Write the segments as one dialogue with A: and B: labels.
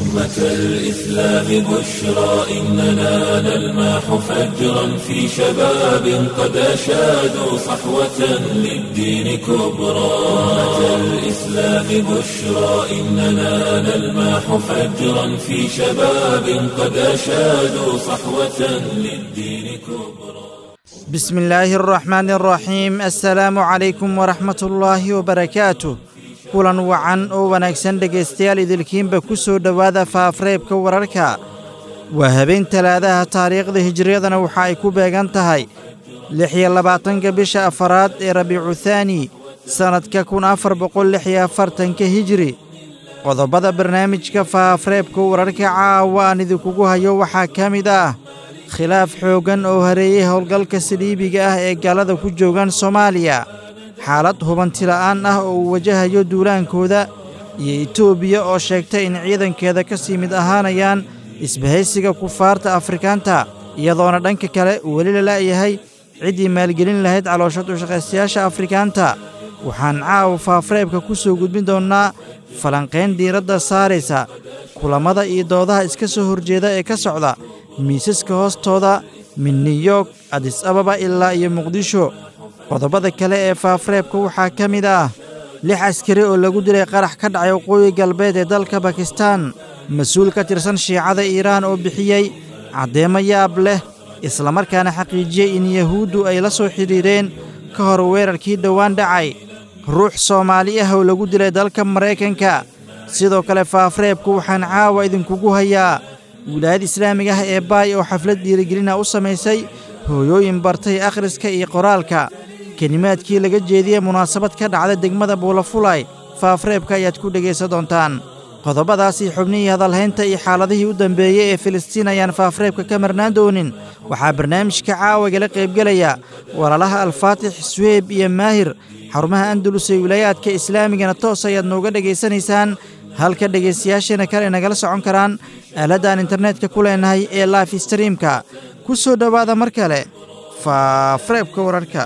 A: أمة الإسلام بشرى إننا نلمح فجرا في شباب قد أشادوا صحوة للدين كبرى أمة الإسلام بشرى إننا نلمح فجرا في شباب قد أشادوا صحوة للدين كبرى
B: بسم الله الرحمن الرحيم السلام عليكم ورحمة الله وبركاته kulan wacan oo wanaagsan dhegaystayaal idilkiinba ku soo dhowaada faafreebka wararka waa habeen talaadaha taariikhda hijriyadana waxa ay ku beegan tahay lix iyo labaatanka bisha afaraad ee rabiicu thaani sannadka kun afar boqol lix iyo afartanka hijri qodobada barnaamijka faafreebka wararka caawa aan idinkugu hayo waxaa ka mid ah khilaaf xooggan oo hareeyey howlgalka saliibiga ah ee gaalada ku joogaan soomaaliya xaalad hubantila'aan ah oo uu wajahayo duulaankooda iyo etoobiya oo sheegtay in ciidankeeda ka sii mid ahaanayaan isbahaysiga kufaarta afrikaanta iyadoona dhanka kale weli la la'yahay ciddii maalgelin lahayd caloosha dushaqaystayaasha afrikaanta waxaan caawa faafreebka ku soo gudbin doonnaa falanqayn diiradda saaraysa kulammada iyo doodaha iska soo horjeeda ee ka socda miisaska hoostooda min new york adis ababa ilaa iyo muqdisho qodobada kale ee faafreebka waxaa ka mid ah lix askari oo lagu dilay qarax ka dhacay waqooyi galbeed ee dalka bakistaan mas-uul ka tirsan shiicada iiraan oo bixiyey caddeemo yaab leh islamarkaana xaqiijiyey in yahuuddu ay la soo xidhiireen ka hor weerarkii dhowaan dhacay ruux soomaali ah oo lagu dilay dalka maraykanka sidoo kale faafreebku waxaan caawa idinkugu hayaa wilaayada islaamiga ah ee baay oo xaflad dhiirigelina u samaysay hooyooyin bartay akhriska iyo qoraalka kelimaadkii laga jeediyey munaasabad ka dhacda degmada buulafulay faafreebka ayaad ku dhegaysan doontaan qodobadaasii xubnihii hadalhaynta iyo xaaladihii u dambeeyey ee filistiin ayaan faafreebka ka marnaan doonin waxaa barnaamijka caawagala qaybgelaya walaalaha alfaatix suheyb iyo maahir xarumaha andalus ee wilaayaadka islaamigana toos ayaad nooga dhegaysanaysaan halka dhegaystayaasheena kale nagala socon karaan aaladaan internetka ku leenahay ee life streamka ku soo dhowaada mar kale faafreebka wararka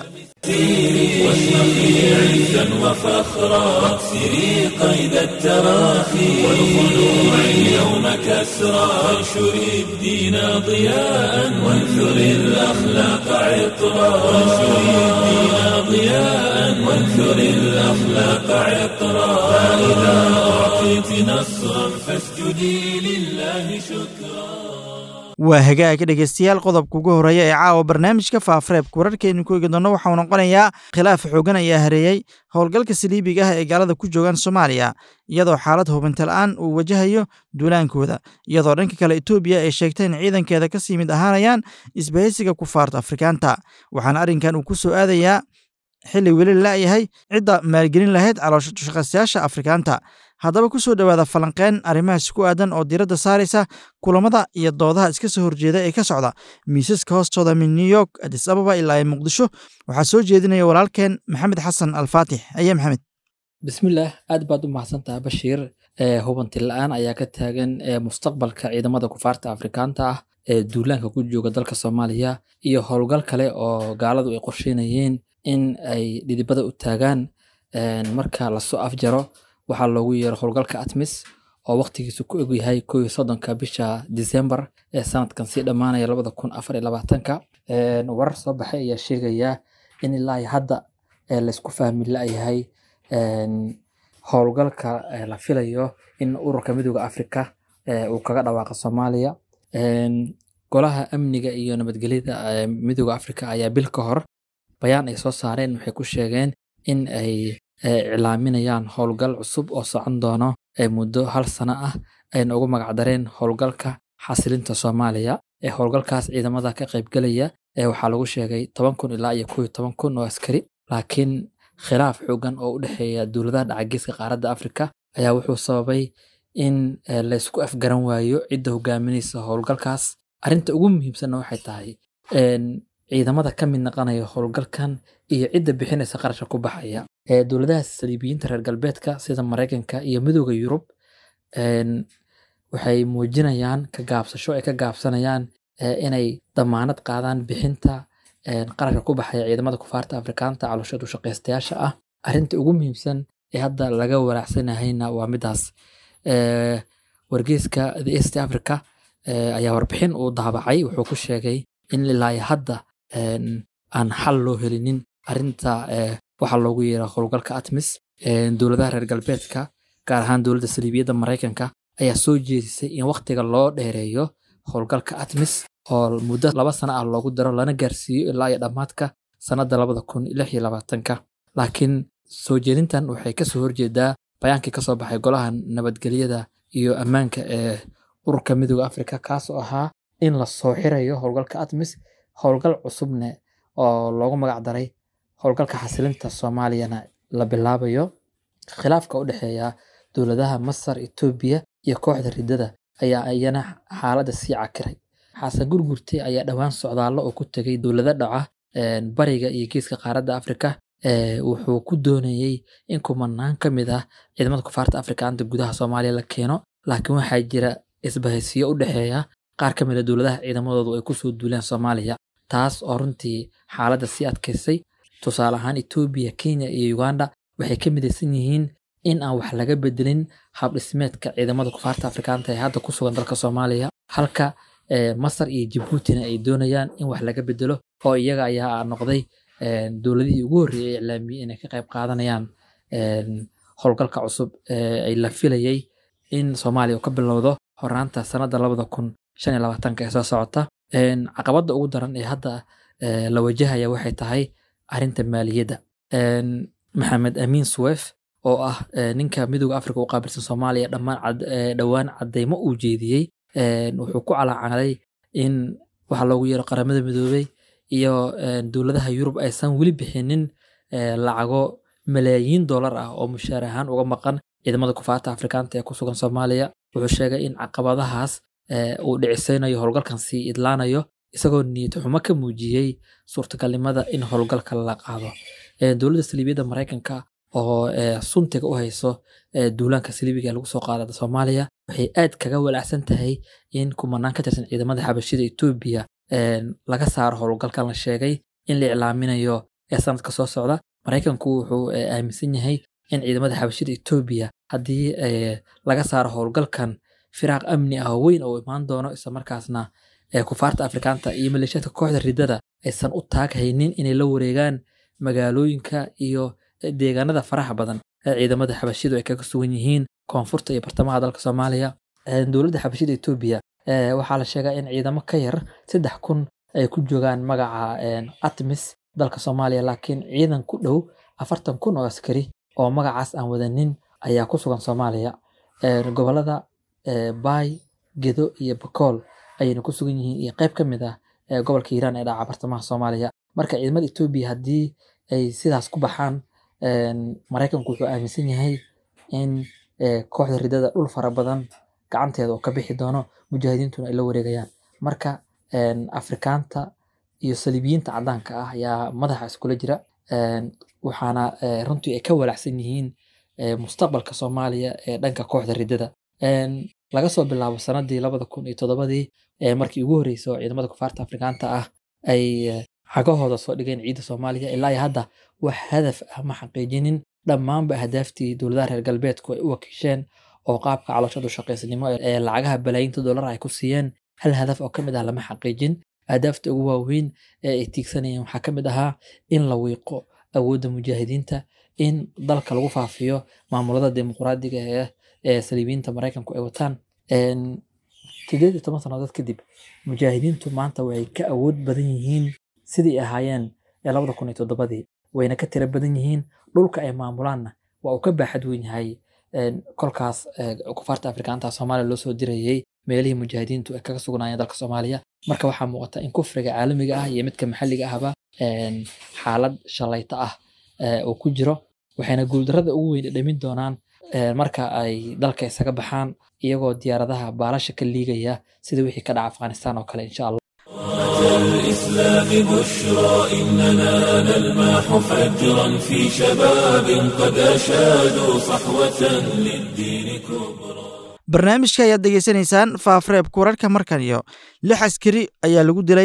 A: واشرقي عزا وفخرا واكسري قيد التراخي والخلوع اليوم كسرا وانشري الدين ضياء وانثري الاخلاق عطرا وانشري الدين ضياء وانثري الاخلاق عطرا فاذا اعطيت نصرا فاسجدي لله شكرا
B: waa hagaag dhegaystayaal qodobka ugu horreeya ee caawa barnaamijka faafreebka wararkeenu ku eegi doonno waxauu noqonayaa khilaaf xoogan ayaa hareeyey howlgalka saliibiga ah ee gaalada ku joogaan soomaaliya iyadoo xaalad hubintala'aan uu wajahayo duulaankooda iyadoo dhanka kale etoobiya ay sheegtay in ciidankeeda ka sii mid ahaanayaan isbahaysiga kufaarta afrikaanta waxaana arrinkan uu ku soo aadayaa xilli weli la'yahay cidda maalgelin lahayd caloosha dushaqaystayaasha afrikaanta haddaba ku soo dhowaada falanqeen arrimahaas ku aadan oo diiradda saaraysa kulammada iyo doodaha iska soo horjeeda ee ka socda miisaska hoostooda min new york adis ababa ilaa ay muqdisho waxaa soo jeedinaya walaalkeen maxamed xasan alfaatix aye maxamed
C: bismillaah aad baad u mahadsantaha bashiir hubanti la-aan ayaa ka taagan mustaqbalka ciidamada kufaarta afrikaanta ah ee duulaanka ku jooga dalka soomaaliya iyo howlgal kale oo gaaladu ay qorsheynayeen in ay dhidibada u taagaan marka lasoo afjaro waxaa loogu yeero howlgalka atmis oo waqtigiisu ku egyahay ko iyo soddonka bisha december ee sanadkan sii dhammaanaya labada kun afar iyo labaatanka warar soo baxay ayaa sheegaya in ilaa hadda laysku fahmi la-yahay howlgalka la filayo in ururka midooda africa uu kaga dhawaaqa soomaaliya golaha amniga iyo nabadgelyada midooda africa ayaa bil ka hor bayaan ay soo saareen waxay ku sheegeen in ay iclaaminayaan howlgal cusub oo socon doono muddo hal sano ah ayna ugu magacdareen howlgalka xasilinta soomaaliya ee howlgalkaas ciidamada ka qaybgelaya waxaa lagu sheegay toban kun ilaa iyo kow iyo toban kun oo askari laakiin khilaaf xoogan oo u dhexeeya dowladaha dhacageeska qaaradda afrika ayaa wuxuu sababay in laysku afgaran waayo cidda hogaaminaysa howlgalkaas arrinta ugu muhiimsanna waxay tahay ciidamada ka mid naqanaya howlgalkan iyo cidda bixinaysa qarashka ku baxaya dowladaha saliibiyiinta reer galbeedka sida maraykanka iyo midooda yurub waxay muujinayaan ka gaabsasho ay ka gaabsanayaan inay damaanad qaadaan bixinta qarashka ku baxaya ciidamada kufaarta afrikaanta calooshadu shaqaystayaasha ah arrinta ugu muhiimsan ee hadda laga walaacsanahayna waa midaas wargeyska the east africa ayaa warbixin uu daabacay wuxuu ku sheegay in ilaa hadda aan xal loo helinin arinta waxaa loogu yeera howlgalka atmis dowladaha reer galbeedka gaar ahaan dowladda saliibiyadda maraykanka ayaa soo jeedisay in wakhtiga loo dheereeyo howlgalka atmis oo muddo laba sana ah loogu daro lana gaarsiiyo ilaa iyo dhammaadka sannadda labada kun lix iyo labaatanka laakiin soo jeedintan waxay kasoo horjeedaa bayaankii kasoo baxay golaha nabadgelyada iyo ammaanka ee ururka midooda africa kaasoo ahaa in la soo xirayo howlgalka atmis howlgal cusubne oo loogu magac daray howlgalka xasilinta soomaaliyana la bilaabayo khilaafka u dhexeeya dowladaha masar etoobiya iyo kooxda riddada ayaa iyana xaaladda sii cakiray xasan gurgurte ayaa dhowaan socdaallo oo ku tegay dowlado dhaca bariga iyo geeska qaaradda afrika wuxuu ku doonayey in kumanaan ka mid ah ciidamada kufaarta afrikaanta gudaha soomaaliya la keeno laakiin waxaa jira isbahaysiyo u dhexeeya qaar ka mid a dowladaha ciidamadoodu ay kusoo duuleen soomaaliya taas oo runtii xaaladda sii adkaysay tusaale ahaan etoobiya kenya iyo uganda waxay ka midaysan yihiin in aan wax laga bedelin habdhismeedka ciidamada kufaarta afrikaanta ee hadda ku sugan dalka soomaaliya halka masar iyo jabuutina ay doonayaan in wax laga bedelo oo iyaga ayaa noqday dowladihii ugu horreeyay iclaamiyey inay ka qayb qaadanayaan howlgalka cusub ay la filayay in soomaaliya uu ka bilowdo horaanta sanadda labada kun shan iyo labaatanka ee soo socota caqabadda ugu daran ee hadda la wajahaya waxay tahay arrinta maaliyadda maxamed amiin suwef oo ah ninka midooda africa u qaabilsan soomaaliya dhammaan dhowaan caddaymo uu jeediyey wuxuu ku calaacaday in waxaa loogu yeero qaramada midoobey iyo dowladaha yurub aysan weli bixinin lacago malaayiin dollar ah oo mushaar ahaan uga maqan ciidamada kufaarta afrikaanta ee ku sugan soomaaliya wuxuu sheegay in caqabadahaas uu dhicisaynayo howlgalkan sii idlaanayo isagoo niyad xumo ka muujiyey suurtagalnimada in howlgalka la qaado dowladda saliibiyadda maraykanka oo suntiga u hayso duulaanka saliibiga lagu soo qaada soomaaliya waxay aad kaga walacsan tahay in kumanaan ka tirsan ciidamada xabashida etoobiya laga saaro howlgalkan la sheegay in la iclaaminayo ee sanadka soo socda maraykanku wuxuu aaminsan yahay in ciidamada xabashida etoobiya haddii laga saaro howlgalkan firaaq amni ah oo weyn oo imaan doono islamarkaasna kufaarta afrikaanta iyo maleeshiyadka kooxda riddada aysan u taag haynin inay la wareegaan magaalooyinka iyo deegaanada faraha badan ee ciidamada xabashidu ay kaga sugan yihiin koonfurta iyo bartamaha dalka soomaaliya dowladda xabashida etoobiya waxaa la sheegaa in ciidamo ka yar saddex kun ay ku joogaan magaca atmis dalka soomaaliya laakiin ciidan ku dhow afartan kun oo askari oo magacaas aan wadanin ayaa ku sugan soomaaliya gobolada baay gedo iyo bakool ayayna ku sugan yihiin iyo qayb ka mid ah gobolka hiiraan ee dhaca bartamaha soomaaliya marka ciidamada etoobiya haddii ay sidaas ku baxaan maraykanku wuxuu aaminsan yahay in kooxda riddada dhul fara badan gacanteeda oo ka bixi doono mujaahidiintuna ay la wareegayaan marka afrikaanta iyo saliibiyiinta caddaanka ah ayaa madaxa iskula jira waxaana runtii ay ka walacsan yihiin mustaqbalka soomaaliya ee dhanka kooxda riddada laga soo bilaabo sanadii labada kun iyo toddobadii markii ugu horreysay oo ciidamada kufaarta afrikaanta ah ay xagahooda soo dhigeen ciidda soomaaliya ilaa iyo hadda wax hadaf ah ma xaqiijinin dhammaanba ahdaaftii dowladaha reer galbeedku ay u wakiisheen oo qaabka calooshadu shaqaysnimo ee lacagaha balaayinta dollar ay ku siiyeen hal hadaf oo ka mid ah lama xaqiijin ahdaafta ugu waaweyn ee ay tiigsanayeen waxaa ka mid ahaa in la wiiqo awoodda mujaahidiinta in dalka lagu faafiyo maamulada dimuqraadiga ee ee saliibiyiinta maraykanku ay wataan sideed iyo toban sannadood kadib mujaahidiintu maanta waxay ka awood badan yihiin sidii ahaayeen ee labada kun iyo toddobadii wayna ka tiro badan yihiin dhulka ay maamulaanna waa uu ka baaxad weyn yahay kolkaas kufaarta afrikaanta soomaaliya loo soo dirayey meelihii mujaahidiintu ay kaga sugnaayeen dalka soomaaliya marka waxaa muuqata in kufriga caalamiga ah iyo midka maxalliga ahba xaalad shalayta ah uu ku jiro waxayna guuldarrada ugu weyn dhamin doonaan marka ay dalka isaga baxaan iyagoo diyaaradaha baalasha ka liigaya sida wixii ka dhaca afghanistan oo kale insha allah
A: الإسلام بشرى إننا نلمح فجرا في شباب قد أشادوا صحوة للدين كبرى
B: barnaamijka ayaad degeysanaysaan faafreebka wararka markan iyo lix askari ayaa lagu dilay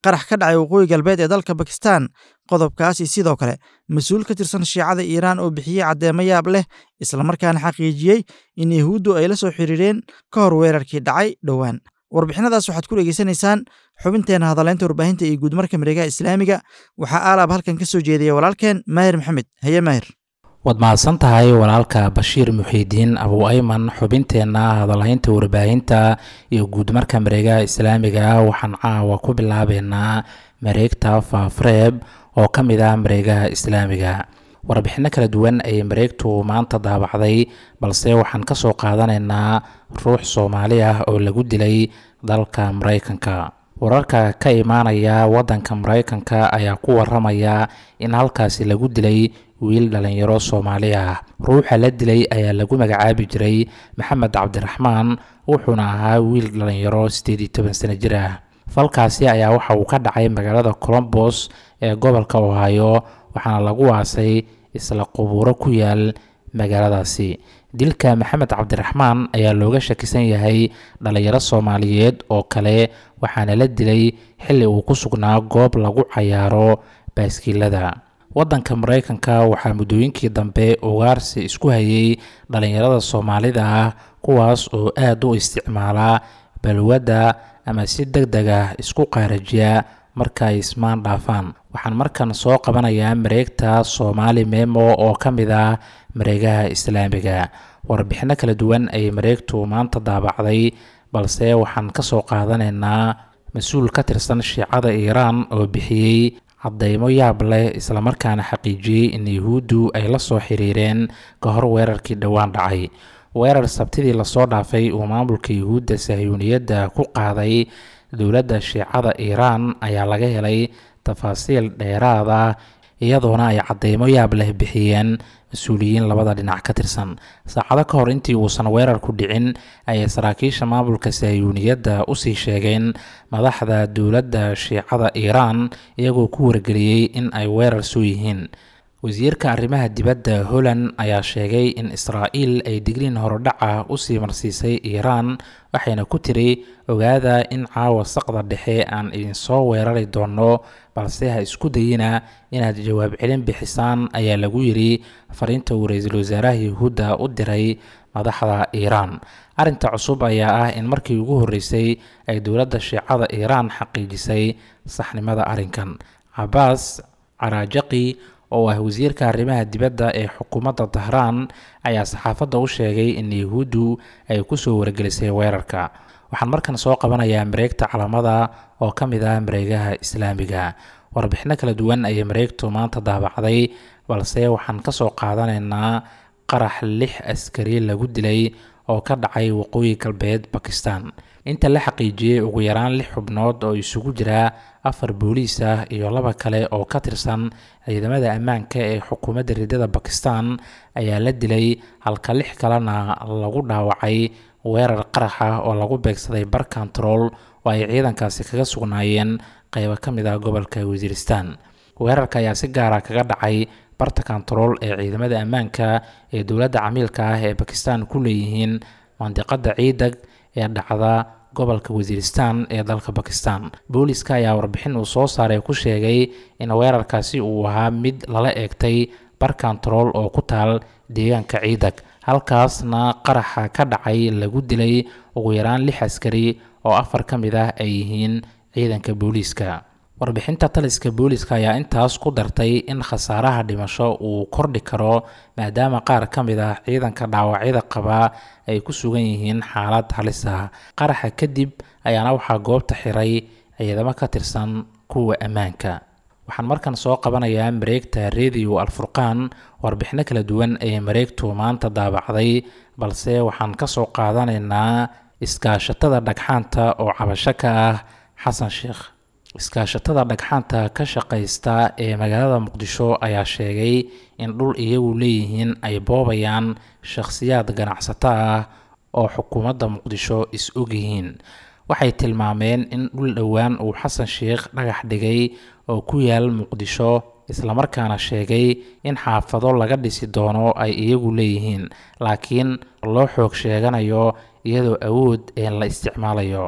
B: qarax ka dhacay waqooyi galbeed ee dalka bakistan qodobkaasi sidoo kale mas-uul ka tirsan shiicada iiraan oo bixiyey caddeemo yaab leh islamarkaana xaqiijiyey in yahuuddu ay la soo xiriireen ka hor weerarkii dhacay dhowaan warbixinadaas waxaad ku dhegeysanaysaan xubinteena hadaleynta warbaahinta iyo guudmarka mareegaha islaamiga waxaa aalaab halkan ka soo jeediyay walaalkeen maahir maxamed haye maahir
D: waad mahadsan tahay walaalka bashiir muxiidiin abu ayman xubinteenna hadalhaynta warbaahinta iyo guudmarka mareegaha islaamiga waxaan caawa ku bilaabeynaa mareegta faafreeb oo ka mid ah mareegaha islaamiga warbixinno kala duwan ayay mareegtu maanta daabacday balse waxaan ka soo qaadanaynaa ruux soomaali ah oo lagu dilay dalka maraykanka wararka ka imaanaya waddanka maraykanka ayaa ku waramaya in halkaasi lagu dilay wiil dhalinyaro soomaali ah ruuxa la dilay ayaa lagu magacaabi jiray maxamed cabdiraxmaan wuxuuna ahaa wiil dhalinyaro siddeed iyo toban sano jir ah falkaasi ayaa waxa uu ka dhacay magaalada colombos ee gobolka ohio waxaana lagu aasay isla qubuuro ku yaal magaaladaasi dilka maxamed cabdiraxmaan ayaa looga shakisan yahay dhalinyaro soomaaliyeed oo kale waxaana la dilay xilli uu ku sugnaa goob lagu cayaaro baaskiilada waddanka maraykanka waxaa muddooyinkii dambe ugaarsi isku hayay dhalinyarada soomaalida ah kuwaas oo aad u isticmaala balwadda ama si deg deg ah isku qaarajiya marka ay ismaan dhaafaan waxaan markan soo qabanayaa mareegta soomaali memo oo ka mid ah mareegaha islaamiga warbixinno kala duwan ayay mareegtu maanta daabacday balse waxaan ka soo qaadanaynaa mas-uul ka tirsan shiicada iiraan oo bixiyey caddeymo yaab leh islamarkaana xaqiijiyey in yuhuuddu ay la soo xiriireen ka hor weerarkii dhowaan dhacay weerar sabtidii lasoo dhaafay uu maamulka yuhuudda sahyuuniyadda ku qaaday dowladda shiicada iiraan ayaa laga helay tafaasiil dheeraada iyadoona ay caddeymo yaab leh bixiyeen mas-uuliyiin labada dhinac ka tirsan saacado ka hor intii uusan weerarku dhicin ayay saraakiisha maamulka sahyuuniyadda usii sheegeen madaxda dowladda shiicada iiraan iyagoo ku wargeliyey in ay weerar soo yihiin wasiirka arrimaha dibadda holland ayaa sheegay in israa'iil ay digriin horodhaca usii marsiisay iiraan waxayna ku tiri ogaada in caawa saqda dhexe aan idinsoo weerari doonno balse ha isku dayina inaad jawaab celin bixisaan ayaa lagu yidhi fariinta uu ra-iisul wasaaraha yuhuudda u diray madaxda iiraan arrinta cusub ayaa ah in markii ugu horreysay ay dowladda shiicada iiraan xaqiijisay saxnimada arrinkan cabaas caraajaqi oo ah wasiirka arrimaha dibadda ee xukuumadda dahraan ayaa saxaafadda u sheegay in yuhuuddu ay kusoo wargelisay weerarka waxaan markan soo qabanayaa mareegta calamada oo ka mid ah mareegaha islaamiga warbixino kala duwan ayay mareegtu maanta daabacday balse waxaan ka soo qaadanaynaa qarax lix askari lagu dilay oo ka dhacay waqooyi galbeed bakistan inta la xaqiijiyey ugu yaraan lix xubnood oo isugu jira afar booliis ah iyo laba kale oo ka tirsan ciidamada ammaanka ee xukuumadda riddada bakistan ayaa la dilay halka lix kalena lagu dhaawacay weerar qarax ah oo lagu beegsaday bar control oo ay ciidankaasi kaga sugnaayeen qeybo ka mid ah gobolka wasiiristan weerarka ayaa si gaara kaga dhacay barta control ee ciidamada ammaanka ee dowladda camiilka ah ee bakistan ku leeyihiin mandiqada ciidag ee dhacda gobolka wasiiristan ee dalka bakistan booliska ayaa warbixin uu soo saaray ku sheegay in weerarkaasi uu ahaa mid lala eegtay bar control oo ku taal deegaanka ciidag halkaasna qaraxa ka dhacay lagu dilay ugu yaraan lix askari oo afar ka mid ah ay yihiin ciidanka booliiska warbixinta taliska booliska ayaa intaas ku dartay in khasaaraha dhimasho uu kordhi karo maadaama qaar ka mid ah ciidanka dhaawacyada qabaa ay ku sugan yihiin xaalad halis ah qaraxa kadib ayaana waxaa goobta xiray ciidamo ka tirsan kuwa ammaanka waxaan markan soo qabanayaa mareegta radio alfurqaan warbixino kala duwan ee mareegtu maanta daabacday balse waxaan ka soo qaadanaynaa iskaashatada dhagxaanta oo cabasho ka ah xasan sheekh iskaashatada dhagxaanta ka shaqaysta ee magaalada muqdisho ayaa sheegay in dhul iyagu leeyihiin ay boobayaan shakhsiyaad ganacsato ah oo xukuumadda muqdisho is ogyihiin waxay tilmaameen in dhul dhowaan uu xasan sheekh dhagax dhigay oo ku yaal muqdisho islamarkaana sheegay in xaafado laga dhisi doono ay iyagu leeyihiin laakiin loo xoog sheeganayo iyadoo awood ee la isticmaalayo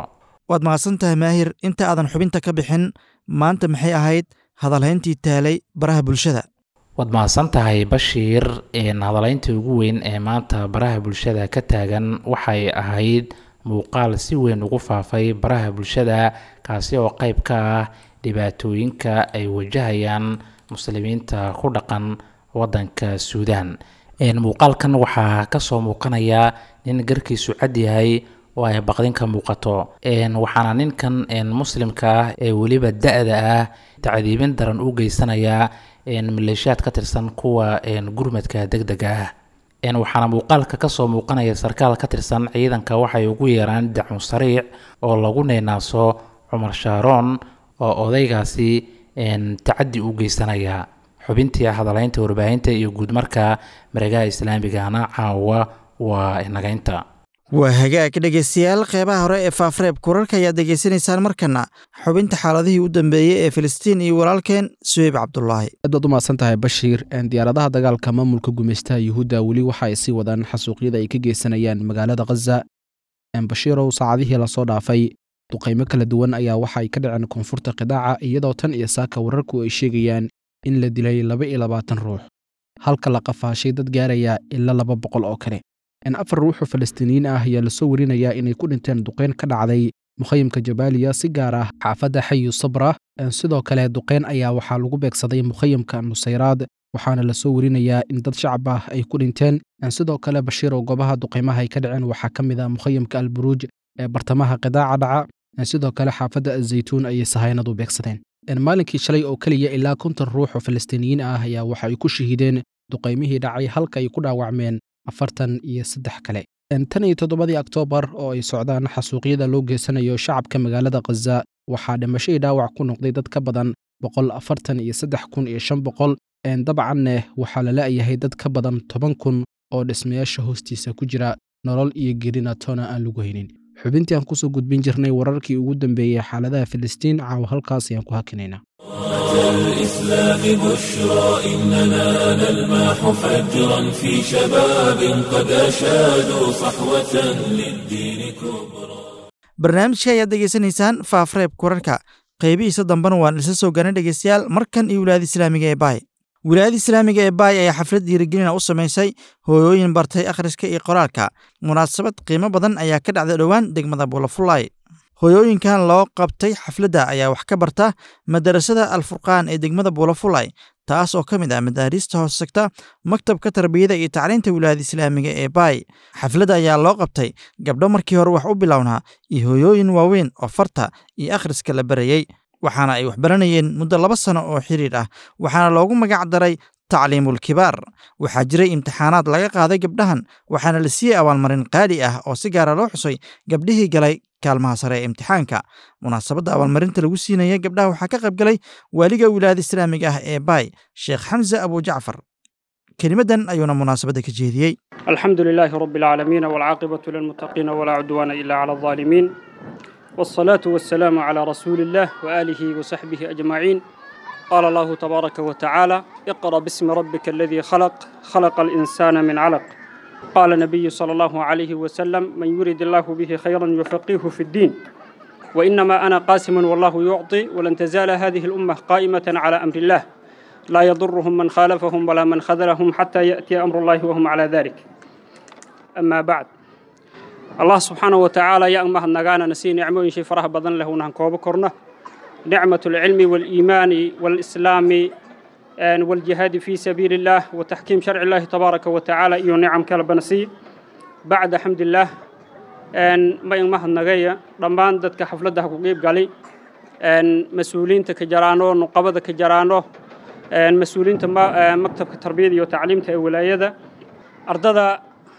B: waad mahadsan tahay maahir inta aadan xubinta ka bixin maanta maxay ahayd hadalhayntii taalay baraha bulshada
D: waad mahadsan tahay bashiir hadalaynta ugu weyn ee maanta baraha bulshada ka taagan waxay ahayd muuqaal si weyn ugu faafay baraha bulshada kaasi oo qayb ka ah dhibaatooyinka ay wajahayaan muslimiinta ku dhaqan wadanka suudaan muuqaalkan waxaa kasoo muuqanaya nin garkiisu cad yahay oo ay baqdin ka muuqato waxaana ninkan muslimka ah ee weliba da-da ah tacdiibin daran u geysanaya maleeshiyaad ka tirsan kuwa gurmadka deg dega ah waxaana muuqaalka kasoo muuqanaya sarkaal ka tirsan ciidanka waxay ugu yeeraan dacun sariic oo lagu neenaaso cumar shaaroon oo odaygaasi tacadi u geysanaya xubintii hadalaynta warbaahinta iyo guudmarka mareegaha islaamigana caawa waa nagaynta
B: waa hagaag dhegeystayaal qeybaha hore ee faafreeb kurarka ayaad degeysanaysaan markana xubinta xaaladihii u dambeeyey ee filistiin iyo walaalkeen suheyb cabdulaahi
E: aad baad u mahadsan tahay bashiir diyaaradaha dagaalka maamulka gumeystaha yuhuudda weli waxa ay sii wadaan xasuuqyada ay ka geysanayaan magaalada khaza bashiirow saacadihii lasoo dhaafay duqaymo kala duwan ayaa waxa ay ka dhaceen koonfurta qidaaca iyadoo tan iyo saaka wararku ay sheegayaan in la dilay laba iyo labaatan ruux halka la qafaashay dad gaaraya ilaa laba boqol oo kale afar ruuxoo falastiiniyiin ah ayaa lasoo warinayaa inay ku dhinteen duqeyn ka dhacday mukhayimka jabaaliya si gaar ah xaafadda xayu sabra sidoo kale duqeyn ayaa waxaa lagu beegsaday mukhayimka nusayraad waxaana lasoo warinayaa in dad shacab ah ay ku dhinteen sidoo kale bashiirow goobaha duqeymaha ay ka dhaceen waxaa ka mid ah mukhayimka alburuuj ee bartamaha qidaaca dhaca sidoo kale xaafadda azaytuun ayay sahaynadu beegsadeen maalinkii shalay oo keliya ilaa konton ruux oo falastiiniyiin ah ayaa waxa ay ku shahiideen duqaymihii dhacay halka ay ku dhaawacmeen afartan iyo saddex kale tan iyo toddobadii oktoobar oo ay socdaan xasuuqyada loo geysanayo shacabka magaalada khaza waxaa dhimashadii dhaawac ku noqday dad ka badan boqol afartan iyo saddex kun iyo shan boqol dabcanne waxaa la la'yahay dad ka badan toban kun oo dhismayaasha hoostiisa ku jira nolol iyo gerina toona aan lagu haynin xubintii aan kusoo gudbin jirnay wararkii ugu dambeeyey xaaladaha filistiin caawa halkaas ayaan ku hakinaynaa
A: الإسلام بشرى إننا نلمح فجرا في شباب قد أشادوا صحوة للدين كبرى
B: barnaamijka ayaad degeysanaysaan faafreeb kurarka qaybihiisa dambena waan isla soo garan dhegeystayaal markan iyo wilaayada islaamiga ee baay wilaayada islaamiga ee baay ayaa xaflad dhiirigelina u samaysay hooyooyin bartay akhriska iyo qoraalka munaasabad qiimo badan ayaa ka dhacday dhowaan degmada buulafulay hooyooyinkan loo qabtay xafladda ayaa wax ka barta madarasada alfurqaan ee degmada buulafulay taas oo ka mid ah madaariista hoos segta maktabka tarbiyada iyo tacliinta wilaayada islaamiga ee baay xafladda ayaa loo qabtay gabdho markii hore wax u bilownaa iyo hooyooyin waaweyn oo farta iyo akhriska la barayey waxaana ay wax baranayeen muddo laba sano oo xiriir ah waxaana loogu magac daray tacliimul kibaar waxaa jiray imtixaanaad laga qaaday gabdhahan waxaana la siiyey abaalmarin qaali ah oo si gaara loo xusay gabdhihii galay kaalmaha sare ee imtixaanka munaasabadda abaalmarinta lagu siinaya gabdhaha waxaa ka qayb galay waaliga wilaayada islaamiga ah ee baay sheekh xamse abujacfar kelimadan ayuuna munaasabadda ka jeediyey
F: الحمد لله رب العالمين والعاقبة للمتقين ولا عدوان إلا على الظالمين والصلاة والسلام على رسول الله وآله وصحبه أجمعين قال الله تبارك وتعالى اقرأ باسم ربك الذي خلق خلق الإنسان من علق قال النبي صلى الله عليه وسلم من يريد الله به خيرا يفقهه في الدين وإنما أنا قاسم والله يعطي ولن تزال هذه الأمة قائمة على أمر الله لا يضرهم من خالفهم ولا من خذلهم حتى يأتي أمر الله وهم على ذلك أما بعد الله سبحانه وتعالى يا أمه النجانا نسي نعمه شي فرح بدن له نهنكوب كرنا نعمة العلم والإيمان والإسلام والجهاد في سبيل الله وتحكيم شرع الله تبارك وتعالى إيو نعم كالبنسي بعد حمد الله ما يمه النجايا رمضان دتك حفلتها كقيب قالي مسؤولين تكجرانو نقابة كجرانو مسؤولين مكتب التربية وتعليم ولاية أرضا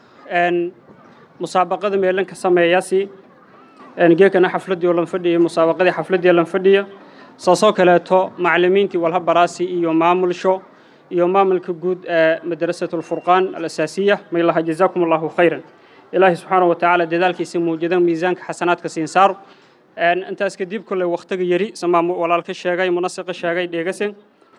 F: musaabaqada meelan ka sameeyaasi geekana xafladii oo lan fadhiya musaabaqadii xafladii lan fadhiya saasoo kaleeto macallimiintii walha baraasi iyo maamulsho iyo maamulka guud ee madrasatu lfurqaan alasaasiya maylaha jazaakum allahu khayran ilaahi subxaanahu watacaala dadaalkiisa muujada miisaanka xasanaadka siin saaro intaas kadib kolley wakhtiga yari samaa walaalka sheegay munasiqa sheegay dheegasen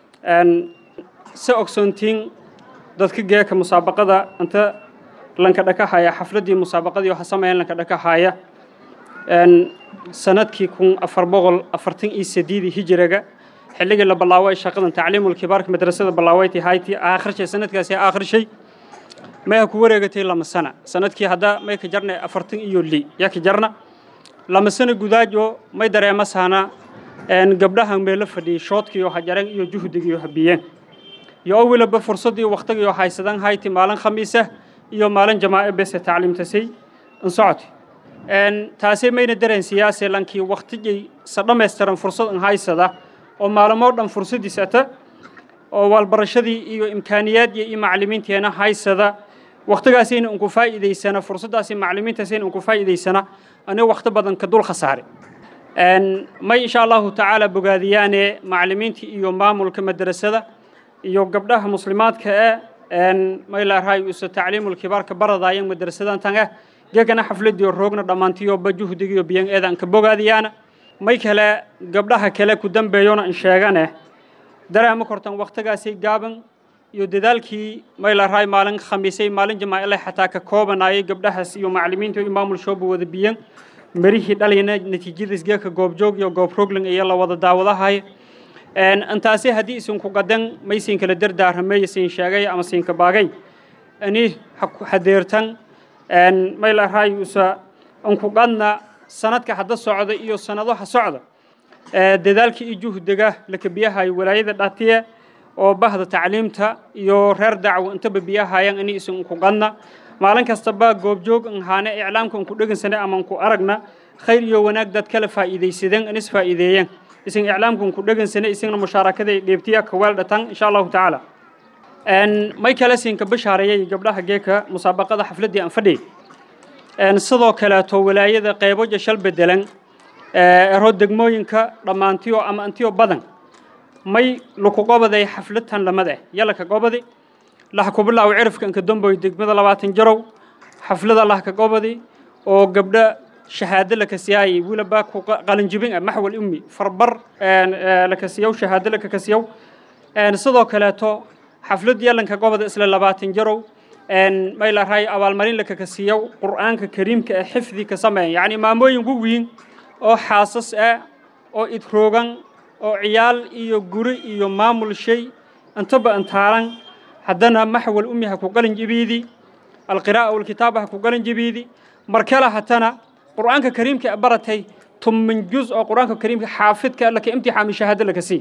F: se ogsoontiin dadka geeka musaabaqada inta lanka dhakahaya xafladii musaabaqadii waxa sameeyeen lanka dhakahaya sanadkii kun afar boqol afartan iyo sideedii hijiriga xilligii la bilaaway shaqadan tacliimul kibaarka madrasada bilaawayti hayti aakhirshay sanadkaasi aakhirshay may ha ku wareegatay lama sana sanadkii hadda may ka jarnay afartan iyo li yaa ka jarna lama sana gudaajo may dareema saana gabdhaha meelo fadhiyay shoodkiiyo hajareen iyo juhdigiiyo habiyeen iyo oo weliba fursaddii wakhtigiiyo haysadan hayti maalin khamiisa iyo maalin jamaace bese tacliimtasay in socoti taasay mayna dareen siyaase lankii wakhtigay sa dhammaystiran fursad in haysada oo maalmoo dhan fursaddiisata oo waalbarashadii iyo imkaaniyaadii iyo macallimiinteena haysada wakhtigaasayna unku faa'iidaysana fursaddaasi macallimiintaasayna unku faa'iidaysana ani wakhti badan ka dul khasaare may insha allahu tacaala bogaadiyaane macallimiinta iyo maamulka madrasada iyo gabdhaha muslimaadka ee may laarahay usa tacliimul kibaarka baradaayan madrasadan tanga gegana xafladiyo roogna dhammaantiyoba juhdigiyo biyan eedan ka bogaadiyaana may kale gabdhaha kale ku dambeeyona in sheegane dareema kortan wakhtigaasi gaaban iyo dadaalkii may laarahay maalin khamiisay maalin jamaaile xataa ka koobanayay gabdhahaas iyo macallimiinta iyo maamul shooba wada biyan marihii dhalayna natiijadiis geeka goobjoog iyo goob rogling iyo la wada daawadahay intaasi haddii isinku qadan may siin kala dardaaramay siin sheegay ama siinka baagay ani hadeertan may laarahay usa inku qadna sanadka hadda socda iyo sanadaha socda dadaalka iyo juhdiga laka biyahayo walaayada dhatiye oo bahda tacliimta iyo reer dacwo intaba biyahayan ani isinku qadna maalin kastaba goobjoog in haane iclaamka inku dhegansana ama inku aragna khayr iyo wanaag dad kala faa'iidaysadeen inis faa'iideeyeen isin iclaamka inku dhegansana isagna mushaarakaday dheebtiya kaweel dhatan insha allahu tacaala may kale siinka bashaareeyay gabdhaha geeka musaabaqada xafladdii aan fadhiyay sidoo kaleeto walaayada qeybo jashal bedelan ero degmooyinka dhammaantiyo ama antiyo badan may laku qobaday xafladtan lamad ah yalaka qobadi laha ku bilaawo cirifka inka damboy degmada labaatan jarow xaflada lah ka qobadi oo gabdha shahaado laka siyaayay wilaba ku qalinjibin ah maxwal ummi farbar laka siyow shahaado laka ka siyow sidoo kaleeto xaflad yalanka qobada isla labaatan jarow may la rahay abaalmarin laka ka siyow qur'aanka kariimka ah xifdi ka sameeyan yacni maamooyin waweyn oo xaasas ah oo idroogan oo ciyaal iyo guri iyo maamul shay intaba intaaran haddana maxwal ummi ha ku qalin jibiidi alqiraa'a walkitaaba ha ku qalin jibiidi markale hatana qur'aanka kariimka baratay tumin juz oo qur'aanka kariimka xaafidka laka imtixaami shahaado laka sii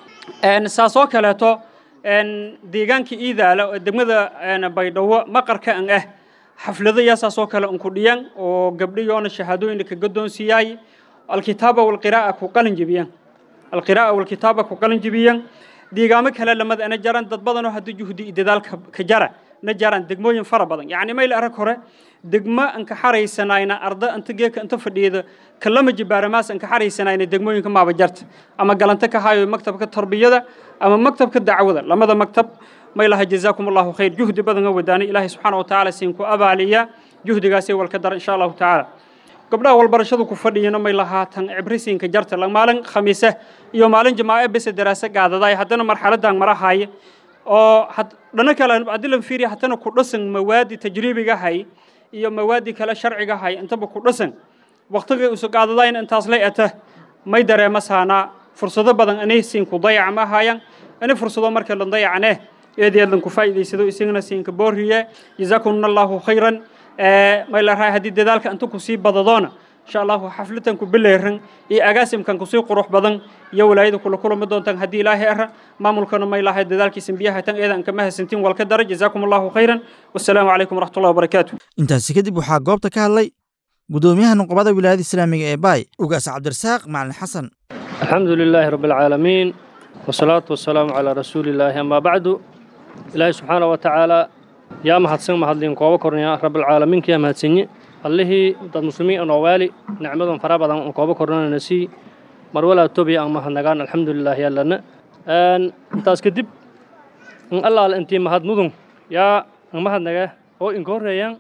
F: saasoo kaleeto deegaanka iidaala oo degmada baydhabo maqarka an ah xaflado yaasaasoo kale unku dhiyan oo gabdhiyoona shahaadooyin laka gadoonsiiyaay alkitaaba walqiraa'a ku qalin jibiyaan alqiraa'a walkitaaba ku qalin jibiyaan deegaamo kale lamada ana jaran dad badanoo haddii juhdi iyo dadaal ka jara na jaran degmooyin fara badan yacni mayl arag hore degmo an ka xaraysanayna arda inta geeka inta fadhiyada kalama jibaaramaas an ka xaraysanayna degmooyinka maaba jarta ama galanta ka hayo maktabka tarbiyada ama maktabka dacwada lamada maktab may laha jazaakum allahu khayr juhdi badan oo wadaanay ilaahay subxaana wa tacaala siinku abaaliya juhdigaasay walka dara insha allahu tacaala gabdhaha walbarashadu ku fadhiyana may lahaatan cibrisiinka jarta maalin khamiise iyo maalin jamaace bese daraase gaadadaay haddana marxaladan marahaya oo dhana kale adilan fiiriya haddana ku dhasan mawaadi tajriibiga hay iyo mawaadi kale sharciga hay intaba ku dhasan waqtiga usu gaadadayn intaas lay ata may dareema saanaa fursado badan anay siinku dayac ma hayan ani fursado marka la dayacne eedeed lanku faa'iidaysado isagana siinka booriye jazaakumna allahu khayran may la rahay haddii dadaalka inta kusii badadoona insha allahu xafladan ku bileeran iyo agaasimkan kusii qurux badan iyo walaayada kula kulami doontaan haddii ilaahay ara maamulkana may lahay dadaalkiisan biyaha tan eedan kama hasantiin walka dara jazaakum allahu khayran wassalaamu calaykum waraxmatullahi wabarakaatu
B: intaasi kadib waxaa goobta ka hadlay gudoomiyaha nuqbada wilaayada islaamiga ee baay ugaas cabdirasaaq macalin xasan
G: alxamdu lilaahi rabbi alcaalamiin wasalaatu wasalaamu calaa rasuulillaahi amaa bacdu ilaahay subxaana wa tacaala yaa mahadsan mahadliin kooba kornaya rabbilcaalamiinka yaa mahadsanyi allihii dad muslimiin anoo waali nicmadan fara badan on kooba kornanana sii mar walaa tobiya aan mahadnagaan alxamdulilah yaalana intaas kadib in allaal intii mahad mudun yaa an mahadnaga oo inka horreeyaan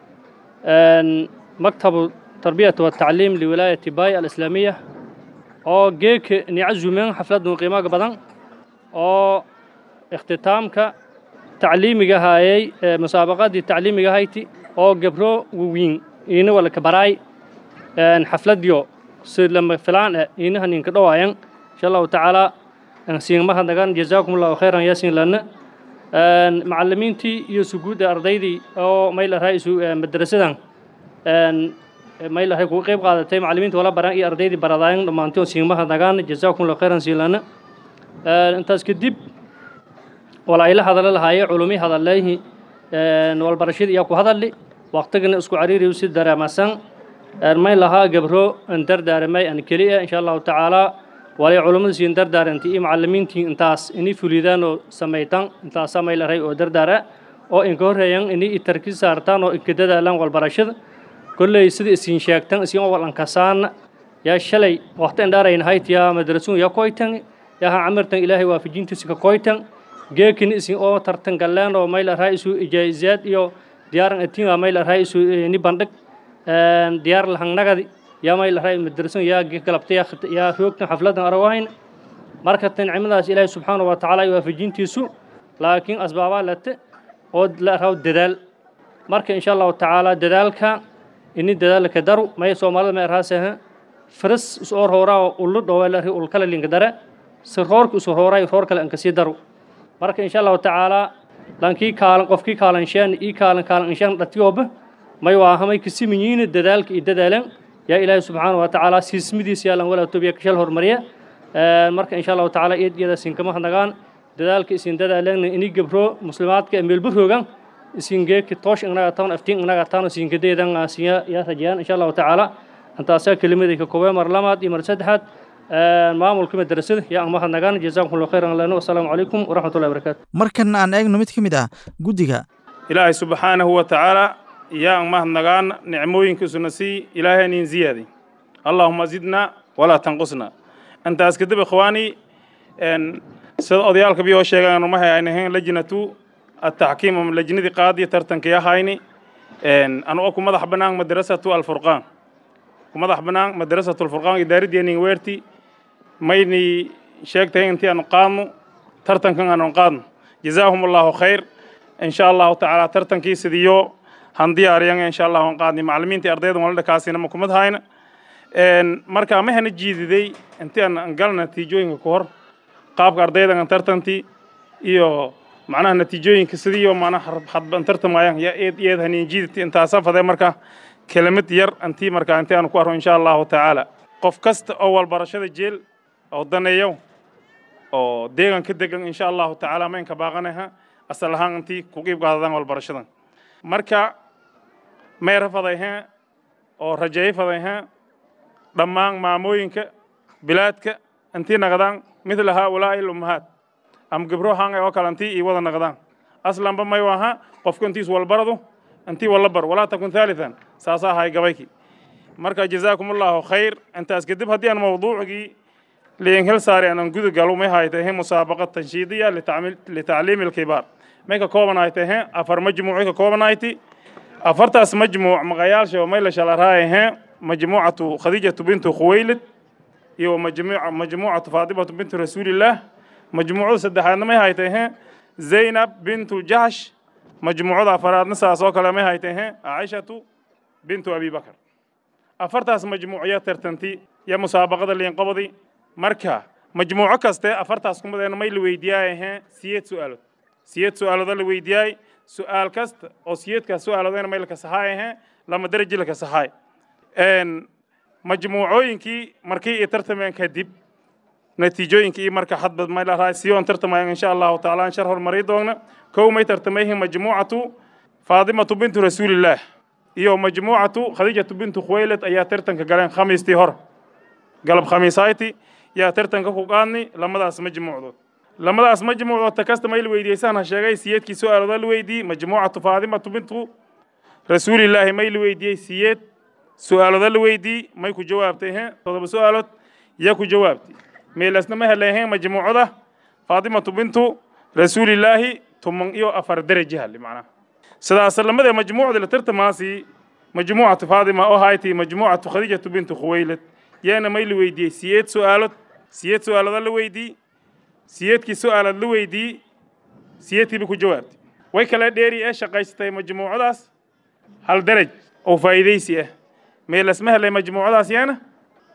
G: maktabu tarbiyati watacliim liwilaayati baay alislaamiya oo geeka nicazumeen xafladun qiimaga badan oo ikhtitaamka tacliimiga haayay musaabaqadii tacliimiga hayti oo gabro wawiin iina walaka baraay xafladyo si lama filaan eh inaha ninka dhawaayan insha allahu tacaala siinmaha nagan jazaakum allahu khayran yaasin lana macalimiintii iyo suguudda ardaydii oo mayl ahaa isu madrasadan mayl ahay kuga qayb qaadatay macalimiinta wala baran iyo ardaydii baradaayan dhammaantii oo siinmaha nagaan jazaakum allahu khayran siin lana intaas kadib wala ayla hadala lahaaye culumi hadaleehi walbarashada iyaa ku hadali waqtigana isku cariiri si dareemasan may lahaa gabro an dardaaramay an keliya insha allahu tacaala walay culummada siin dardaaranti iyo macalimiintii intaas inay fulidaan oo samaytan intaasaa may lahay oo dardaara oo inka horreeyan inay itarki saartaan oo inka dadaalaan walbarashada kolley sida isiin sheegtan isiin oo walankasaan yaa shalay waqti indhaarayn hayt yaa madrasuun yaa koytan yaa ha camirtan ilaahay waafajintiisa ka koytan geekin isiin oo tartan galleen oo may lahaa isu ijaazaad iyo diyaaran atiin waa may lahaa isu ni bandhig diyaar lahangnagadi yaa may lahaa madrasan yaa galabta yaa hoogtan xafladan arawayn marka tancimadaas ilaahay subxaana wa tacaala iyo waafajintiisu laakiin asbaabaa late oo la raw dadaal marka insha allahu tacaala dadaalka ini dadaalka daru may soomaalida may arhaasaha faras usoo rooraa oo ullu dhowelari ulkala linka dare si roorka usoo rooraa roor kale anka sii daru marka insha allahu tacaala lankii kaalan qofkii kaalanshaan ii kaalan kaalanshaan dhatiyooba may waahamay kasimiyiina dadaalka iyo dadaalan yaa ilaahay subxaana wa tacaala siismidiisa yaalan walaa tobiya kashal hormariya marka insha allahu tacaala iyad iyada isinkama hadnagaan dadaalka isin dadaalan ini gabro muslimaadka meelbaroogan isin geeki toosh inaga taan aftiin inaga taan isinkadeedan asiya yaa rajayaan insha allahu tacaala antaasaa kelimadii ka koobay mar lamaad iyo mar saddexaad maamulka madrasada yaa ama hadnagaan jazaakum allahu khayran lana wasalaamu calaykum waraxmatullahi wabarakaatu
B: markanna aan eegno mid ka mid ah guddiga
H: ilaahay subxaanahu wa tacaala yaa mahadnagaan nicmooyinkiisuna sii ilaahay nin ziyaadi allaahuma zidna walaa tanqusna intaas kadib ikhwaani sida odayaalka biyoo sheegaan mahay ayna ahayn lajnatu ataxkiim ama lajnadii qaadiya tartanka yahayni anuga ku madax bannaan madrasatu alfurqaan ku madax bannaan madrasatu alfurqaan idaaradeenin weerti mayni sheegtahay intii aanu qaadno tartankan aanu qaadno jazaahum allahu khayr in sha allahu tacaala tartankii sidiyo han diyaariyan insha allah aan qaadnay macallimiintii ardayda wala dhakaasina ma kumad hayna marka ma hana jiididay intii aan galna natiijooyinka ku hor qaabka ardayda aan tartantii iyo macnaha natiijooyinka sidiyo macnaha hadban tartamayaan ya eed eed hanin jiiditi intaasa faday marka kelimad yar intii marka intii aan ku arro insha allahu tacaala qof kasta oo walbarashada jeel oo daneeyo oo deegan ka degan insha allahu tacaala maynka baaqanaha asal ahaan intii ku qiib qaadadaan walbarashadan marka meera fadayheen oo rajeey fadayheen dhammaan maamooyinka bilaadka intii naqdaan midla haaulaa'i lummahaat ama gabro hanga oo kale intii ii wada naqdaan aslanba may waha qofka intiis walbaradu intii walla bar walaa takun thaalithan saasaa ahay gabayki marka jazaakum allahu khayr intaas kadib haddii aan mawduucigii liin hel saari aanan guda galo may haytahe musaabaqa tanshiidiya litacliimi alkibaar may ka koobanahay tahe afar majmuuci ka koobanayti afartaas majmuuc maqayaalsha may la shalaraayahe majmuucatu khadiijatu bintu khuwaylid iyo majmuucatu faatimatu bintu rasuulillaah majmuucada saddexaadna may haytahe zaynab bintu jahsh majmuucada afaraadna saas oo kale may haytahe caaishatu bintu abi bakar afartaas majmuucya tartanti iyo musaabaqada liinqobadi marka majmuuco kaste afartaas kumadeena may la weydiiyaayahe siyeed su'aalood siyeed su'aalooda la weydiyaay su'aal kasta oo siyeedkaas su'aaloodayna may laka saxaayahe lama daraji laka saxaay majmuucooyinkii markii i tartameen kadib natiijooyinkii iyo marka hadba may lahaa siyoon tartamayan insha allahu tacaala aan shar horumari doogna kow may tartamayhin majmuucatu faadimatu bintu rasuulillaah iyo majmuucatu khadiijatu bintu khuwaylad ayaa tartanka galeen khamiistii hore galab khamiisayti yaa tartanka ku qaadni lamadaas majmuucdood lamadaas majmuucdood ta kasta may la weydiiyeysaan ha sheegay siyeedkii su'aalooda la weydiiyey majmuucatu faadimatu bintu rasuulillaahi may la weydiiyey siyeed su'aalooda la weydiiyey may ku jawaabtay he todoba su'aalood yaa ku jawaabtay meelasna ma helaheen majmuucada faadimatu bintu rasuulillaahi tuman iyo afar daraji hali macnaha sidaas lamada majmuucda la tartamaasi majmuucatu faadima oo haytay majmuucatu khadiijatu bintu khuwaylad yaana may la weydiiyey siyeed su'aalood siyeed su'aalooda la weydiiyey siyeedkii su'aalaad la weydiiyey siyeedkiiba ku jawaabtay way kala dheeri ee shaqaysatay majmuucadaas hal daraj oo faa'iidaysi ah meelas ma helay majmuucadaas yaana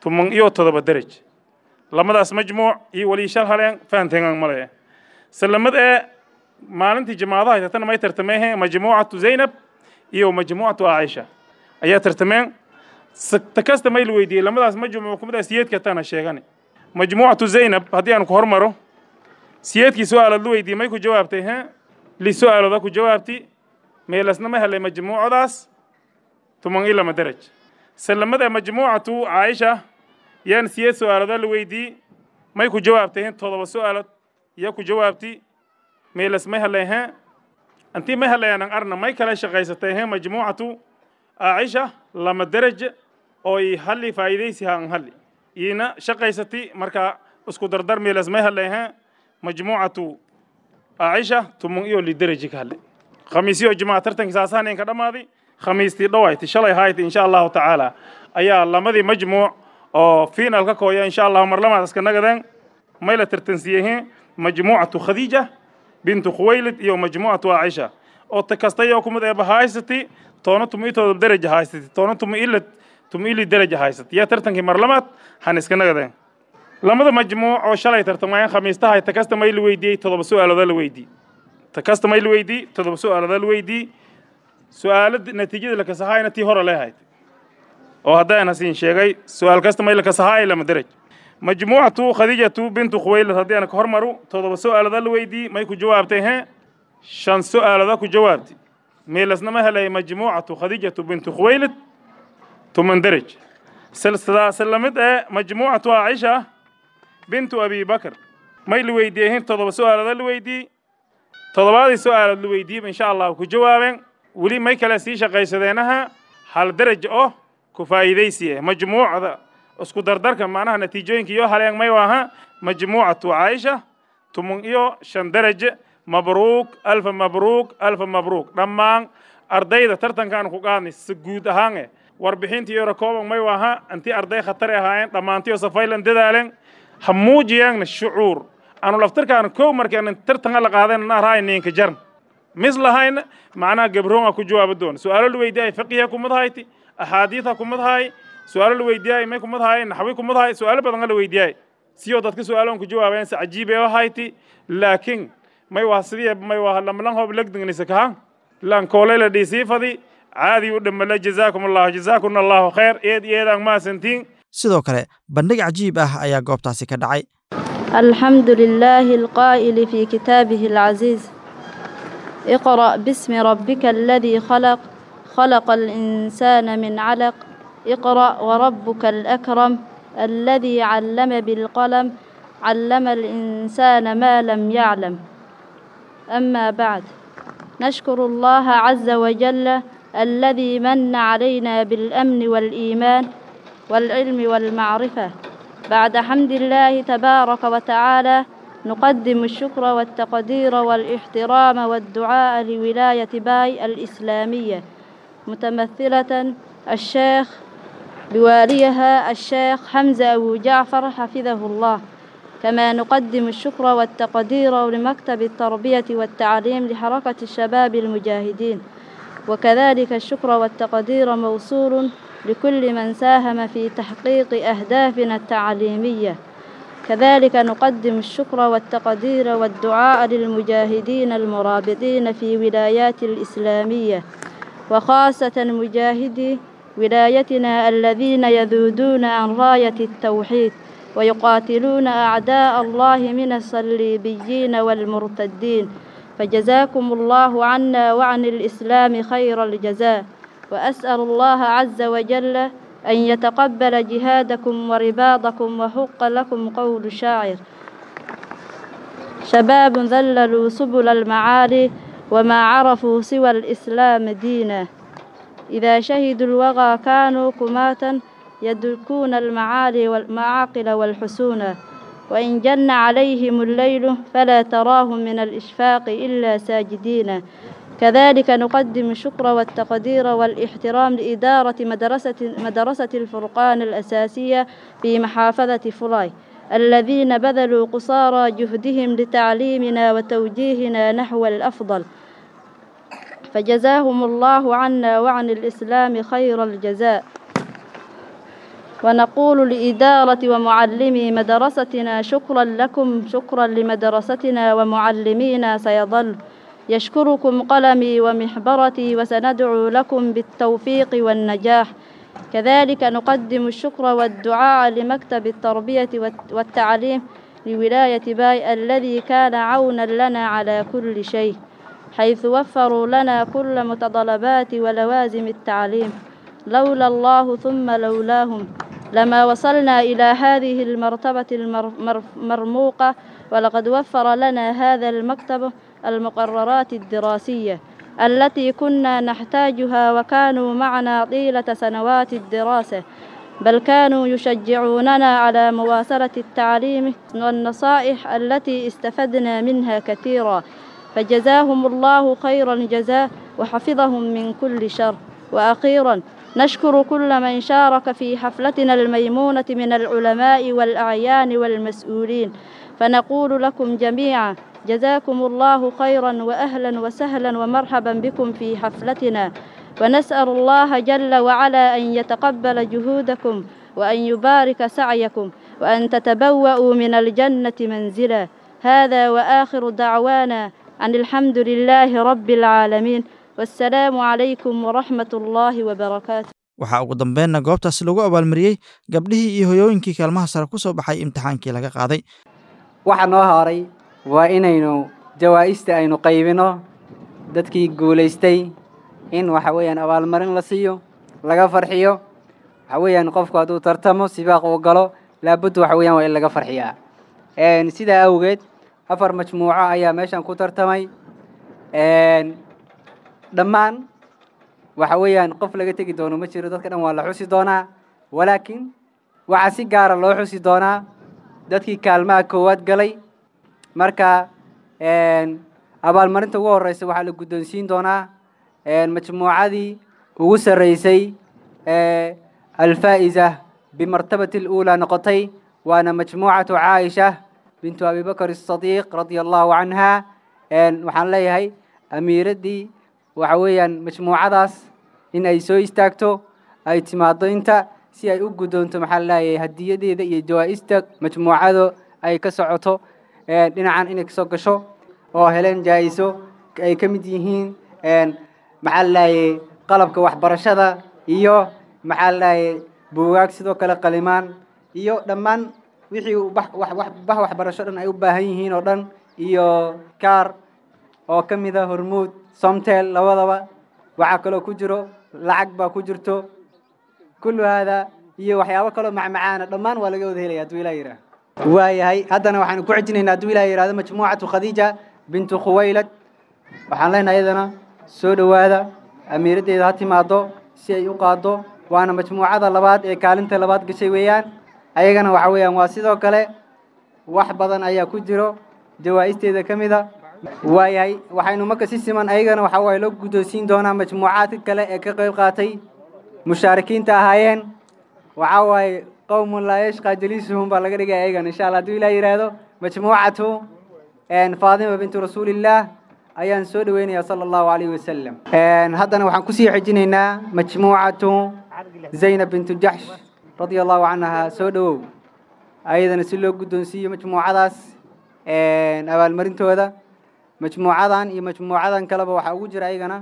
H: tuman iyo todoba deraj lamadaas majmuuc iyo wali shal haleen fahanteegan male salamad ee maalintii jamaadaha tartana may tartameen majmuucatu zaynab iyo majmuucatu caaisha ayaa tartameen takasta may la weydiiyey lamadaas majmuuc kumida siyeedka tana sheegani majmuucatu zaynab haddii aan ku hormaro siyeedkii su-aalood la weydiiyey may ku jawaabtay he li su-aalooda ku jawaabti meelasna ma helay majmuucadaas tuman iyo lama deraj salamada majmuucatu caaisha yaan siyeed su-aalooda la weydiiyey may ku jawaabtay he todoba su-aalood yaa ku jawaabti meelas may helay he antii may helayaan arna may kala shaqaysatay he majmuucatu caaisha lama deraj oo i halli faa'iidaysi haan halli iina shaqaysati marka isku dardar meelas may helay he majmuucatu caaisha tumun iyo lideraji ka hadle khamiisyo jimaca tartankii saasaanayn ka dhammaaday khamiistii dhawayti shalay hayti insha allahu tacaala ayaa lamadii majmuuc oo final ka kooya insha allahu marlamaad iska nagadeen may la tartansiiyey majmuucatu khadiija bintu khuwaylid iyo majmuucatu caaisha oo ta kasta iyo kumid eeba haysati toona tuma itooda deraja haysati toona tuma ila tuma ili deraja haysati yaa tartankii marlamaad han iska nagadeen lamada majmuuc oo shalay tartamayeen khamiistaha ta kasta may la weydiiyey todoba su-aalooda la weydiiyey ta kasta may la weydiiyey todoba su-aalooda la weydiiyey su-aalo natiijada la kasahaayna tii hore leehayd oo haddaan hasiin sheegay su-aal kasta may la kasahaay lama deraj majmuucatu khadiijatu bintu khuwaylad haddii aan ka hormaru todoba su-aalooda la weydiiyey may ku jawaabtay he shan su-aalooda ku jawaabtay meelasna ma helay majmuucatu khadiijatu bintu khuwaylad tuman deraj silsidaasi lamid ee majmuucatu caaisha bintu abi bakr may la weydiiyey todoba su-aalooda la weydiiyey todobaadii su-aalood la weydiiyey insha allah ku jawaabeen weli may kale sii shaqaysadeenaha hal deraj oo ku faa'iidaysi ah majmuucda isku dardarka macnaha natiijooyinka iyo haleen may waaha majmuucatu caaisha tumun iyo shan deraj mabruuk alfa mabruuk alfa mabruuk dhammaan ardayda tartankaan ku qaadnay si guud ahaan eh warbixintii yaro kooban may waaha intii arday khatari ahaayeen dhammaantiyo safaylan dadaalen ha muujiyaanna shucuur aanu laftirkaan kow markaan tartanka la qaadan naaraay ninka jarn mis lahayna macnaha gabroonga ku jawaaba doon su-aalo la weydiiyay fiqiha kumad hayti axaadiitha kumad haay su-aalo la weydiiyay may kumad haay naxwi kumad haay su-aalo badan la weydiiyay siyoo dadka su-aaloon ku jawaabeen si cajiib ee hayti laakiin may waa sidii may waa lamlan hoob legdingnisa kaha lan koolay la dhiisii fadi caadi u dhammala jazaakum allahu jazaakum allahu khayr eed eedaan maasantiin
B: sidoo kale bandhig cajiib ah ayaa goobtaasi ka dhacay
I: الحمد لله القائل في كتابه العزيز اقرأ باسم ربك الذي خلق خلق الإنسان من علق اقرأ وربك الأكرم الذي علم بالقلم علم الإنسان ما لم يعلم أما بعد نشكر الله عز وجل الذي من علينا بالأمن والإيمان والعلم والمعرفة بعد حمد الله تبارك وتعالى نقدم الشكر والتقدير والاحترام والدعاء لولاية باي الإسلامية متمثلة الشيخ بواليها الشيخ حمزة أبو جعفر حفظه الله كما نقدم الشكر والتقدير لمكتب التربية والتعليم لحركة الشباب المجاهدين وكذلك الشكر والتقدير موصول لكل من ساهم في تحقيق أهدافنا التعليمية كذلك نقدم الشكر والتقدير والدعاء للمجاهدين المرابطين في ولايات الإسلامية وخاصة مجاهدي ولايتنا الذين يذودون عن راية التوحيد ويقاتلون أعداء الله من الصليبيين والمرتدين فجزاكم الله عنا وعن الإسلام خير الجزاء وأسأل الله عز وجل أن يتقبل جهادكم ورباطكم وحق لكم قول شاعر شباب ذللوا سبل المعالي وما عرفوا سوى الإسلام دينا إذا شهدوا الوغى كانوا كماتا يدركون المعالي والمعاقل والحسونا وإن جن عليهم الليل فلا تراهم من الإشفاق إلا ساجدين كذلك نقدم الشكر والتقدير والاحترام لإدارة مدرسة, مدرسة الفرقان الأساسية في محافظة فلاي الذين بذلوا قصارى جهدهم لتعليمنا وتوجيهنا نحو الأفضل فجزاهم الله عنا وعن الإسلام خير الجزاء ونقول لإدارة ومعلمي مدرستنا شكرا لكم شكرا لمدرستنا ومعلمينا سيظل يشكركم قلمي ومحبرتي وسندعو لكم بالتوفيق والنجاح كذلك نقدم الشكر والدعاء لمكتب التربية والتعليم لولاية باي الذي كان عونا لنا على كل شيء حيث وفروا لنا كل متطلبات ولوازم التعليم لولا الله ثم لولاهم لما وصلنا إلى هذه المرتبة المرموقة ولقد وفر لنا هذا المكتب المقررات الدراسية التي كنا نحتاجها وكانوا معنا طيلة سنوات الدراسة بل كانوا يشجعوننا على مواصلة التعليم والنصائح التي استفدنا منها كثيرا فجزاهم الله خير الجزاء وحفظهم من كل شر وأخيرا نشكر كل من شارك في حفلتنا الميمونة من العلماء والأعيان والمسؤولين فنقول لكم جميعا جزاكم الله خيرا وأهلا وسهلا ومرحبا بكم في حفلتنا ونسأل الله جل وعلا أن يتقبل جهودكم وأن يبارك سعيكم وأن تتبوأوا من الجنة منزلا هذا وآخر دعوانا أن الحمد لله رب العالمين والسلام عليكم ورحمة الله وبركاته
B: waxaa ugu dambeynna goobtaasi lagu abaalmariyey gabdhihii iyo hoyooyinkii kaalmaha sare ku soo baxay imtixaankii laga qaaday
J: waxa noo horay waa inaynu jawaa'ista aynu qaybino dadkii guulaystay in waxa weeyaan abaalmarin la siiyo laga farxiyo waxa weeyaan qofku hadduu tartamo sibaaq uu galo laabudda waxa weeyaan waa in laga farxiyaa sidaa awgeed afar majmuuco ayaa meeshan ku tartamay dhammaan waxa weeyaan qof laga tegi doono ma jiro dadka dhan waa la xusi doonaa walaakiin waxaa si gaara loo xusi doonaa dadkii kaalmaha koowaad galay marka abaalmarinta ugu horeysa waxaa la guddoonsiin doonaa majmuucadii ugu sarreysay alfaa'iza bimartabati اluulaa noqotay waana majmuucatu caaisha bintu abibakr الصadiiq radia allahu canha waxaan leeyahay amiiraddii waxa weeyaan majmuucadaas in ay soo istaagto ay timaado inta si ay u guddoonto maxaa leeyahay hadiyadeeda iyo jawaa'ista majmuucado ay ka socoto dhinacan inay kasoo gasho oo heleen jaa'iso ay ka mid yihiin maxaa leeyahay qalabka waxbarashada iyo maxaa leeyahay buugaag sidoo kale qalimaan iyo dhammaan wixii bah waxbarasho dhan ay u baahan yihiin oo dhan iyo kaar oo ka mid a hormuud somtel labadaba waxaa kaloo ku jiro lacag baa ku jirto kullu haada iyo waxyaabo kaloo macmacaana dhammaan waa laga wada helaya hadduu ilah yidhaah waayahay haddana waxaanu ku xejinaynaa hadduu ilah yidhahdo majmuucatu khadiija bintu khuwaylad waxaan leenahay iyadana soo dhowaada amiiraddeeda ha timaado si ay u qaado waana majmuucada labaad ee kaalinta labaad gashay weeyaan ayagana waxa weeyaan waa sidoo kale wax badan ayaa ku jiro jawaa'isteeda ka mid a waayahay waxaynu marka si siman ayagana waxa waaye loo guddoonsiin doonaa majmuucaadka kale ee ka qayb qaatay mushaarikiinta ahaayeen waxaa waaye qowmun laa yashqaa jaliisuhum baa laga dhigaya ayagana insha allah hadduu ilah yidhaahdo majmuucatu faadima bintu rasuulillaah ayaan soo dhaweynayaa sala allahu calayhi wasalam haddana waxaan kusii xejinaynaa majmuucatu zaynab bintu jaxsh radia allahu canha soo dhowow ayadana si loo guddoonsiiyo majmuucadaas abaalmarintooda majmuucadan iyo majmuucadan kaleba waxaa ugu jira ayagana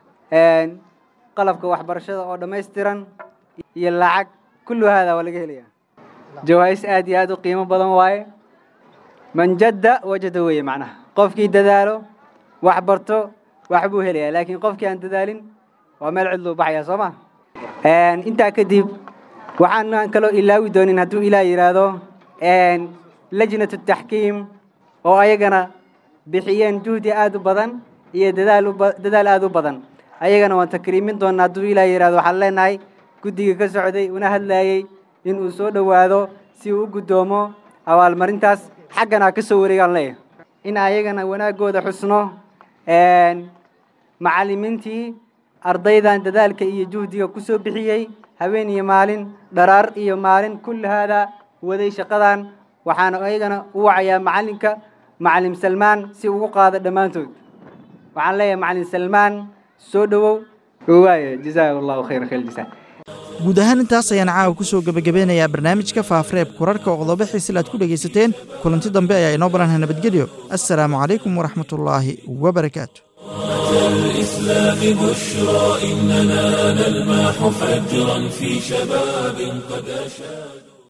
J: qalabka waxbarashada oo dhammaystiran iyo lacag kullu haada waa laga helaya jawaa'is aad iyo aad u qiimo badan waaye man jadda wajada weeye macnaha qofkii dadaalo wax barto wax buu helayaa laakiin qofkii aan dadaalin waa meel cidluu baxaya soo ma intaa kadib waxaan kaloo ilaawi doonin hadduu ilaah yidhaahdo lajnatu taxkiim oo ayagana bixiyeen juhdi aad u badan iyo dadaal dadaal aad u badan ayagana waan takriimin doonaa hadduu ilaah yidhahdo waxaan leenahay guddiga ka socday una hadlayey inuu soo dhowaado si uu u guddoomo abaalmarintaas xaggana ka soo wareegaan leeyahay in ayagana wanaaggooda xusno macallimiintii ardaydan dadaalka iyo juhdiga ku soo bixiyey habeen iyo maalin dharaar iyo maalin kulli haada waday shaqadan waxaana ayagana u wacayaa macallinka macallim salmaan si ugu qaado dhammaantood waxaan leeyahay macallin salmaan soo dhowow waaya jazaahu allahu khayra khayr jazaa
B: guud ahaan intaas ayaan caawa ku soo gebagabeynayaa barnaamijka faafareeb kurarka oo qodobo xiisil aad ku dhegaysateen kulanti dambe ayaa inoo balanha nabadgelyo assalaamu calaykum waraxmatullaahi wabarakaatu
A: الإسلام بشرى إننا نلمح فجرا في شباب قد أشاد